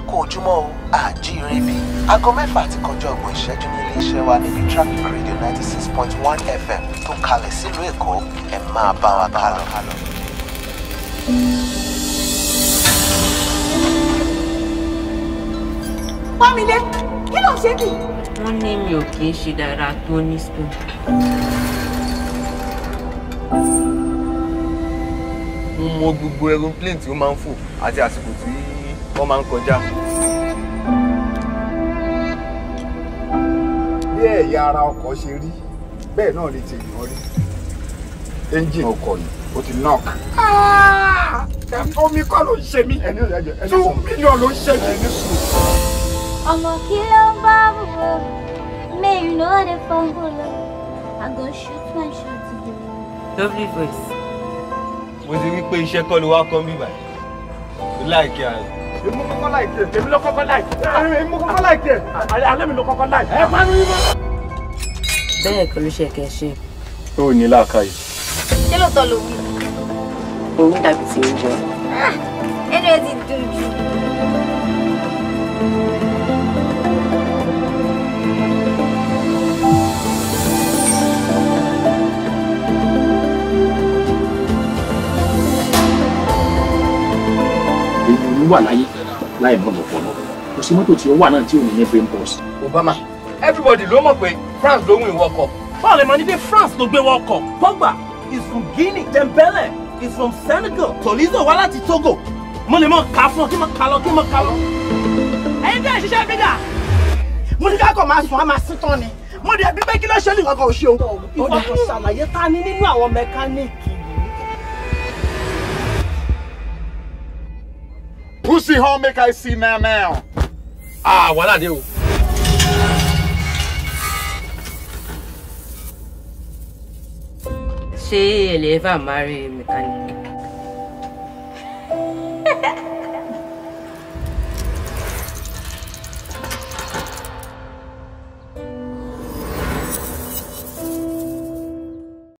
kú ojúmọ́ o àjíire bí aago mẹ́fà àti kọjá ọgbọ̀n ìṣẹ́jú ní iléeṣẹ́ wa níbi traffic radio ninety six point one fm tó kalẹ̀ sílùú èkó ẹ máa bá wa kálọ. Pọ́nmilé, kí ló ń ṣe bí? wọ́n ní mi ò kì í ṣe dáadáa tó ní spoon. mo mọ gbogbo aeroplane tí ó máa ń fò àti àsìkò tí wọ́n máa ń kọjá. bí ẹ̀yà ara ọkọ̀ ṣe rí bẹ́ẹ̀ náà ni ti yàn rí ẹ́ńjìnì ọkọ̀ yìí ó ti knock. omi kọ́ ló ń ṣe mí two million ló ń ṣe mí. ọmọ kí ló ń bá wò may you no dey fumble o i go shoot my shot today. lovely voice. mo ti rí pé iṣẹ́ kọ́ ló wá kọ́ bíbà yìí láìkí ààrẹ. èmi kọ́kọ́ láìkí ẹ̀ èmi ló kọ́kọ́ láìkí ẹ̀ èmi kọ́kọ́ láìkí ẹ̀ alẹ́ mi ló kọ́kọ́ láìkí ẹ̀ panu yín mọ́. bẹ́ẹ̀ kọ́ ló ṣe kẹ́ ṣe. ó ní làákàyè. ṣé lóòótọ́ ló wí? òun dàbí ti ń jẹ. ẹnu ẹ ti dùn jù. èyí wà láyé láì mọ̀ lọ́pọ̀lọ́ kò sí mọ́tò tí ó wà náà tí ò ní ní brain pause. obama everybody ló mọ̀ pé france ló win world cup. báwo lè máa ní pé france ló gbé world cup pogba is from guinea dembele is from senegal tolizo wá láti togo mo lè mọ ká fún ọ kí n mọ ká lọ kí n mọ ká lọ. Ẹyin bí ẹ̀ ṣiṣẹ́ bí dà. Mo ní ká kọ̀ máa sùn, á máa sín tán ni. Mo dẹ̀ bí pé kí ló ṣe ní nǹkan kan ò ṣe o. ìwọ kò ṣàlàyé ta ni nínú àwọn mẹkáníìkì yìí. pussy home make i see now now. ah wàhálà dé o. ṣé ẹ lè ever marry mechanic.